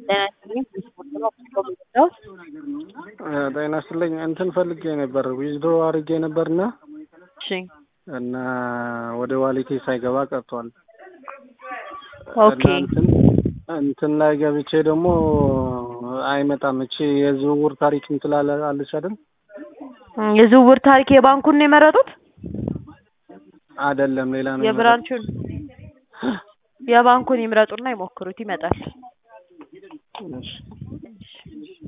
ጤና ይስጥልኝ እንትን ፈልጌ ነበር ዊዝድሮ አድርጌ ነበርና እሺ እና ወደ ዋሊቴ ሳይገባ ቀርቷል። ኦኬ እና እንትን እንትን ላይ ገብቼ ደግሞ አይመጣም። እቺ የዝውውር ታሪክ ምትላለ አለች አይደል? የዝውውር ታሪክ የባንኩን ነው የመረጡት? አይደለም ሌላ ነው። የብራንቹን የባንኩን ይምረጡና ይሞክሩት፣ ይመጣል። እሺ